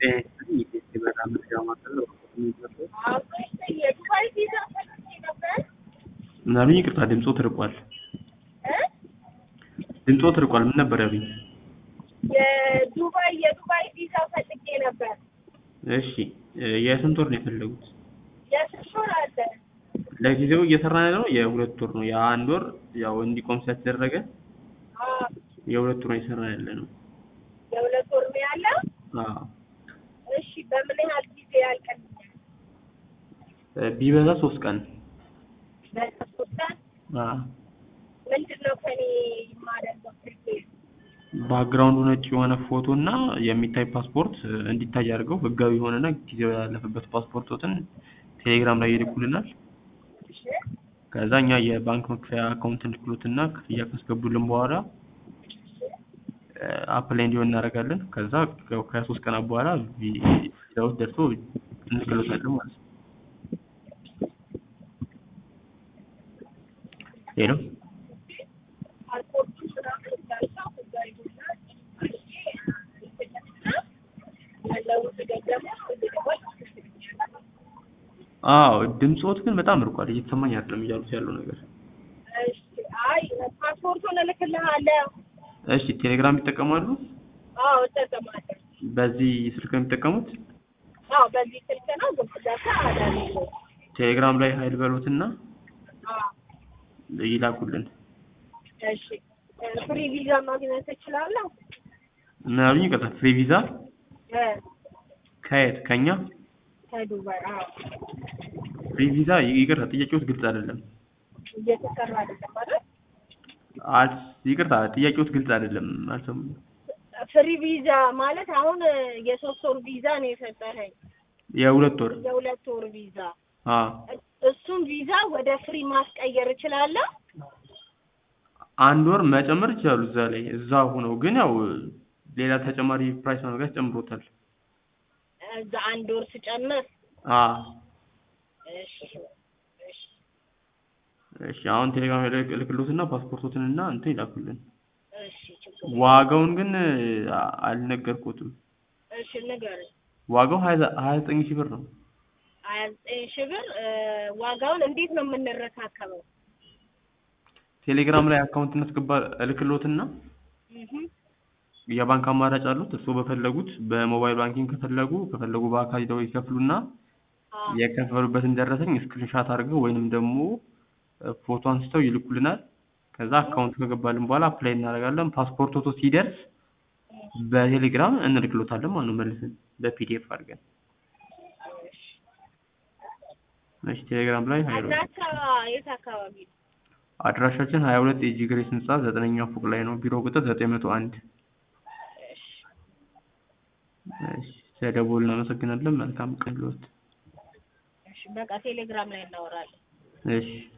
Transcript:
ምናሉኝ? ይቅርታ ድምፅዎ ተርቋል። ድምፅዎ ተርቋል። ምን ነበር ያሉኝ? የዱባይ የዱባይ ቪዛ ፈልጌ ነበር። እሺ የስንት ወር ነው የፈለጉት? የስንት ወር አለ? ለጊዜው እየሰራን ያለነው የሁለት ወር ነው። የአንድ ወር ያው እንዲቆም ስለተደረገ አዎ፣ የሁለት ወር ነው እየሰራን ያለነው። የሁለት ወር ነው ያለው። አዎ እሺ፣ በምን ያህል ጊዜ ያልቅልኛል? ቢበዛ ሶስት ቀን። በሶስት ቀን። አዎ ምንድን ነው ከኔ የማደርገው? ፕሪፔር ባክግራውንዱ ነጭ የሆነ ፎቶ እና የሚታይ ፓስፖርት እንዲታይ አድርገው ህጋዊ የሆነና ጊዜው ያለፈበት ፓስፖርቶትን ቴሌግራም ላይ ይልኩልናል። እሺ፣ ከዛ እኛ የባንክ መክፈያ አካውንት እንልክሎትና ክፍያ ካስገቡልን በኋላ አፕላይ እንዲሆን እናደርጋለን። ከዛ ከሶስት ቀናት በኋላ ቪዛው ደርሶ እንልክሎታለን ማለት ነው። ሄሎ ፓስፖርቱ ምናምን እንዳልከው ህጋዊ ሆና ያለውን ነገር ደግሞ እንድደወል አዎ ድምፅዎት ግን በጣም ርቋል። እየተሰማኝ አይደለም እያሉት ያለው ነገር። እሺ፣ አይ ፓስፖርቱን እልክልሃለሁ። እሺ ቴሌግራም ይጠቀማሉ? አዎ፣ እጠቀማለሁ። በዚህ ስልክ ነው የሚጠቀሙት? አዎ፣ በዚህ ስልክ ነው ግብዳታ አዳሪ ቴሌግራም ላይ ሀይል በሉትና አዎ ይላኩልን። እሺ ፍሪ ቪዛ ማግኘት እችላለሁ? ምን አሉኝ? ይቅርታ ፍሪ ቪዛ እ ከየት? ከኛ ከዱባይ። አዎ ፍሪ ቪዛ ይቅርታ፣ ጥያቄዎት ግልጽ አይደለም። እየተሰራ አይደለም ማለት አል- ይቅርታ ጥያቄዎት ግልጽ አይደለም። አልሰሙም። ፍሪ ቪዛ ማለት አሁን የሶስት ወር ቪዛ ነው የሰጠኸኝ፣ የሁለት ወር የሁለት ወር ቪዛ። አ እሱን ቪዛ ወደ ፍሪ ማስቀየር እችላለሁ? አንድ ወር መጨመር ይችላሉ። እዛ ላይ እዛ ሆነው ግን ያው ሌላ ተጨማሪ ፕራይስ ነገር ጨምሮታል። እዛ አንድ ወር ስጨምር አ እሺ እሺ እሺ አሁን ቴሌግራም ላይ ልክሎትና ፓስፖርቶትንና እንትን ይላኩልን። እሺ ችግር ዋጋውን ግን አ- አልነገርኩትም። እሺ ንገረኝ። ዋጋው ሀያ ዘ- ሀያ ዘጠኝ ሺህ ብር ነው። ሀያ ዘጠኝ ሺህ ብር እ፣ ዋጋውን እንዴት ነው የምንረካከበው? ቴሌግራም ላይ አካውንት እናስገባ እልክሎትና እህ የባንክ አማራጭ አሉት። እሱ በፈለጉት በሞባይል ባንኪንግ ከፈለጉ ከፈለጉ በአካል ሄደው ይከፍሉና አዎ የከፈሉበትን ደረሰኝ ስክሪንሻት አድርገው ወይንም ደግሞ ፎቶ አንስተው ይልኩልናል። ከዛ አካውንት ከገባልን በኋላ አፕላይ እናደርጋለን። ፓስፖርት ፎቶ ሲደርስ በቴሌግራም እንልክሎታለን ማለት ነው መልሰን በፒዲኤፍ አድርገን። እሺ ቴሌግራም ላይ ሀይሎ አድራሻ የት አካባቢ ነው? አድራሻችን ሀያ ሁለት ኤጂ ግሬስ ህንጻ ዘጠነኛ ፎቅ ላይ ነው። ቢሮ ቁጥር ዘጠኝ መቶ አንድ እሺ እሺ ስለደወሉ እናመሰግናለን። መልካም ቀን ይሁንልዎት። እሺ በቃ ቴሌግራም ላይ እናወራለን። እሺ